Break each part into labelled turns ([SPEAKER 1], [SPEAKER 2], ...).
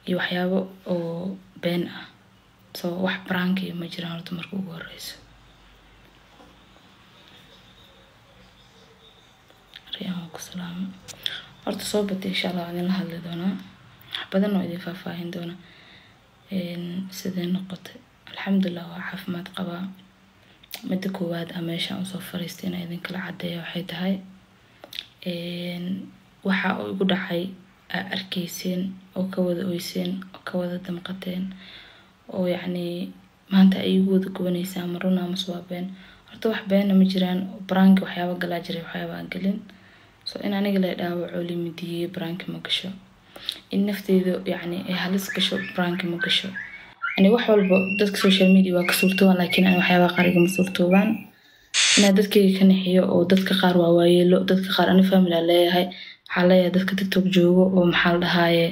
[SPEAKER 1] iyo waxyaabo oo been ah so wax baraankiya ma jiraan horta marka ugu horeyso riyaan ku salaamo horta soo batay insha allah waan idinla hadli doonaa wax badan oo idin faahfaahin doonaa sidee noqotay alxamdulilah waa caafimaad qabaa midda koowaad a meeshaan usoo fariistay inaa idinkala cadeeya waxay tahay waxa uu igu dhacay aa arkayseen oo ka wada oyseen oo ka wada damqateen oo yacni maanta ay igu wada gubanaysaa ama run ama suwaabeen horta wax beena ma jiraan baraanki waxyaaba galaa jiray waxyaaba aan gelin so in aniga la dhaawaco limidiyey baraanki ma gasho in nafteyda yacni ay halis gasho baraanki ma gasho yani wax walba dadka social media waa ka suurtoobaan laakiin ani waxyaaba qaar igama suurtoobaan inaa dadkayga ka naxiyo oo dadka qaar waa waayeelo dadka qaar ani family aan leeyahay waxaa leeyahay dadka tiktok joogo oo maxaa la dhahaaye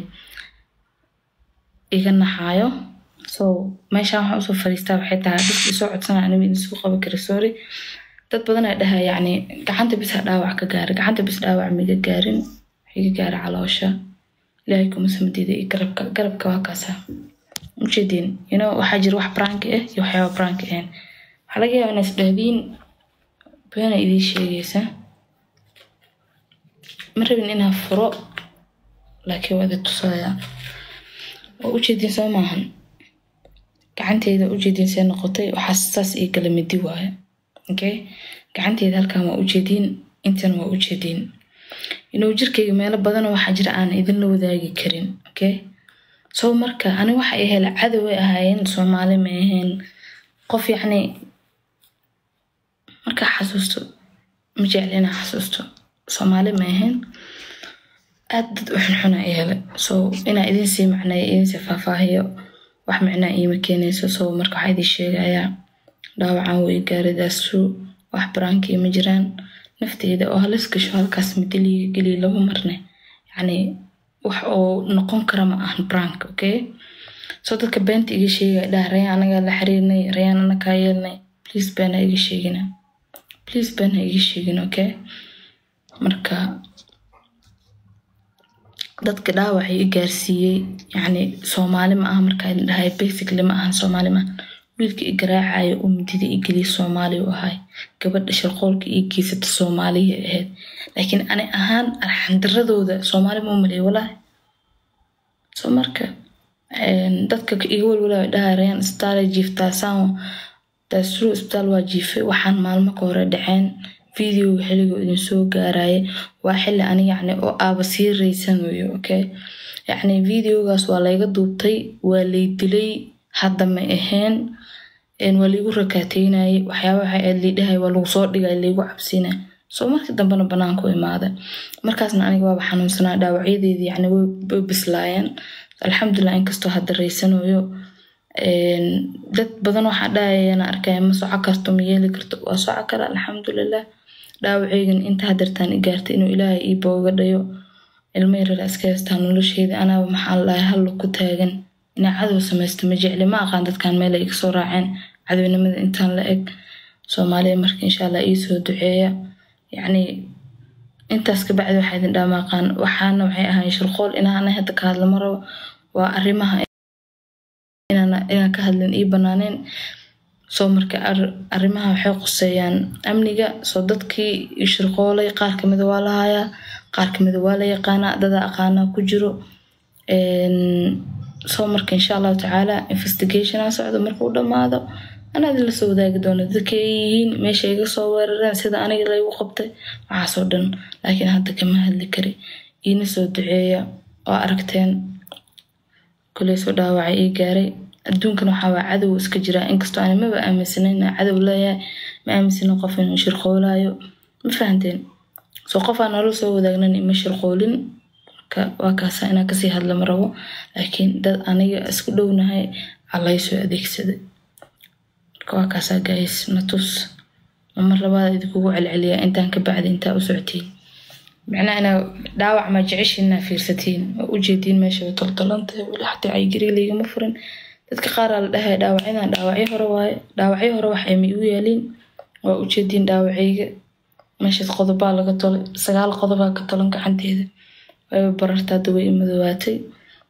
[SPEAKER 1] iga naxaayo so meeshaan waxaan usoo fariistaa waxay tahay dadka isoo codsanaya aniga idin soo qaban kara sorry dad badan aa dhahaa yacni gacanta bis ha dhaawac ka gaara gacanta bis dhaawac miga gaarin iga gaara caloosha ilaahay kuma samadiida iyo garabka garabka waa kaasa ujeediin you know waxaa jira wax branki ah iyo waxyaaba branki ahayn waxaa laga yaabaa inaad isdhahdiin beena idiin sheegaysa ma rabin inaan furo laakiin waa idin tusaya waa ujeediin soo maahan gacanteyda ujeediin see noqotay waxaa saas ii gala midi waaye okay gacanteyda halkan waa ujeediin intan waa ujeediin inuu jirkayga meelo badanoo waxaa jira aan idinla wadaagi karin okay so marka ani waxa ay hela cadoway ahaayeen soomaali ma ahayn qof yacni markaa xasuusto ma jecli inaa xasuusto soomaali ma ahayn aad dad u xunxuna ay hele so inaa idin sii macneeyo idin sii faahfaahiyo wax micnaa iima keenayso so marka waxaa idin sheegayaa dhaawacan way gaaridaasu wax baraankii ma jiraan nafteyda oo halis gasho halkaas midiliga geliya laba marne yacni wax oo noqon kara ma ahan brank okay so dadka beenta iga sheegaya dhaha rayaan anagaa la xiriirnay rayaan anakaa yeelnay please been ha iga sheegina please been ha iga sheegin okay marka dadka dhaawacay i gaarsiiyey yacni soomaali ma aha markaa idin dhahay basically ma ahan soomaali ma ahan wiilka i garaacayo oo midida i geliya soomaali u ahay gabadha sharqoolka ii geysata soomaaliya ahayd laakiin ani ahaan arxandaradooda soomaali ma u maleeya walaahi so marka dadka iga walwalaa dhaha rayaan isbitaala jiiftaa saan daasru isbitaal waa jiifay waxaan maalmo ka hore dhaceen videoga xilligoo idin soo gaaraya waa xilli ani yacni oo aaba sii raysanayo okay yacni videogaas waa layga duubtay waa lay dilay hadda ma ahayn waa laygu rakaateynayay waxyaaba waxay aad liidhahay waa lagu soo dhigay laygu cabsinay soo markii dambena banaanku imaada markaasna aniga waaba xanuunsanaa dhaawacyadeedii yacni way bislaayeen alxamdulilah inkastoo hadda raysanayo dad badan waxaa dhahayana arkaya ma soco karto ma yeeli karto waa soco kara alxamdulilah dhaawaceygan inta hadartaan i gaartay inuu ilaahay ii booga dhayo ilmo yarara iska haystaa nolosheeda anaaba maxaa la dhahay hallo ku taagan inaa cadow samaysto ma jecli ma aqaan dadkan meel ay iga soo raaceen cadownimada intaan la eg soomaaliya marka insha allah ii soo duceeya yacni intaas kabacdi waxaa idin dhaama aqaan waxaana waxay ahayn shirqool inaana hadda ka hadla ma rabo waa arrimaha inaan ka hadlin ii banaaneen soo marka arrimaha waxay quseeyaan amniga soo dadkii shirqoolay qaar kamida waa la hayaa qaar kamida waa la yaqaanaa dada aqaanaa ku jiro soo marka insha allahu tacaala investigationaa socdo markuu dhammaado anaa idin lasoo wadaagi doono dadka ay yihiin meesha iga soo weerareen sida aniga laygu qabtay waxaasoo dhan laakiin hadda kama hadli kari iina soo duceeya oo aragteen kuley soo dhaawacay ii gaaray adduunkan waxaa waa cadow iska jiraa inkastoo ani maba aaminsanayn inaa cadow leeyahay ma aaminsana qof inuu shirqoolaayo ma fahanteen soo qofaa nolol soo wadaagnan ima shirqoolin waa kaasa inaa kasii hadla ma rabo laakiin dad aniga isku dhownahay allay soo adeegsaday marka waa kaasaa gays natus mar labaad idinkugu celceliyaa intaan ka bacdi intaa u socotiin macnaha inaa dhaawac ma jeceshiin inaa fiirsatiin oo ujeediin meesha way toltolantahay weli xataa caygiri laygama furin dadka qaaraa la dhahay dhaawacyadan dhaawacyo hore waaye dhaawacyo hore wax ay ma igu yaaliin waa ujeediin dhaawacayga meeshaas qodobaa laga tolay sagaal qodobaa ka tolan gacanteeda wayba bararta hadda way imadoowaatay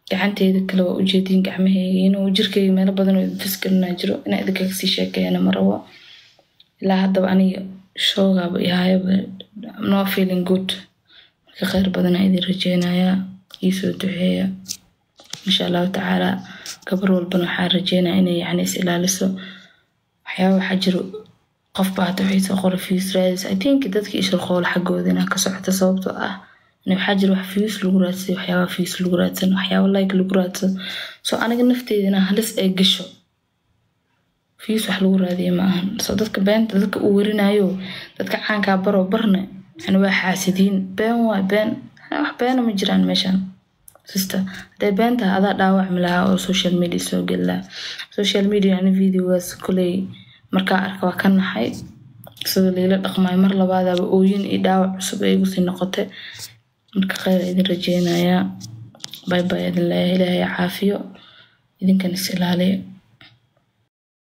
[SPEAKER 1] gacanteeda kale waa ujeediin gacmaheyga inuu jirkeyga meelo badan oo fiskarina jiro inaa idinkaga sii sheekeeyana ma rabo ilaa haddaba aniga shoogaaba ihayaba no feeling good marka kheyr badanaa idin rajeynayaa iisoo duceeya insha allahu tacaala gabar walbana waxaa rajeynaya inay yani is ilaaliso waxyaaba waxaa jiro qof baa hata waxay soo qora fiyus raadis i think dadka ishirqool xaggooda inaa ka socota sababtoo ah waxaa jira wax fiyus lagu raadsay waxyaaba fiyus lagu raadsan waxyaaba like lagu raadsan soo aniga nafteeda inaa halis ay gasho fiyus wax lagu raadiya ma ahan soo dadka beenta dadka uu werinayo dadka caankaa baroo barne yani waa xaasidiin been waa been wax beena ma jiraan meeshan sister hadday beenta adaa dhaawacmi lahaa oo social media soo geli lahaa social media yani videogaas koley markaa arka waa ka naxay sida liila dhaqmaayo mar labaadaba ooyin iyo dhaawac cusub ay igu sii noqotay marka kheyr idin rajeynayaa bay bay idin leeyahay ilaahay caafiyo idinkan is ilaaliya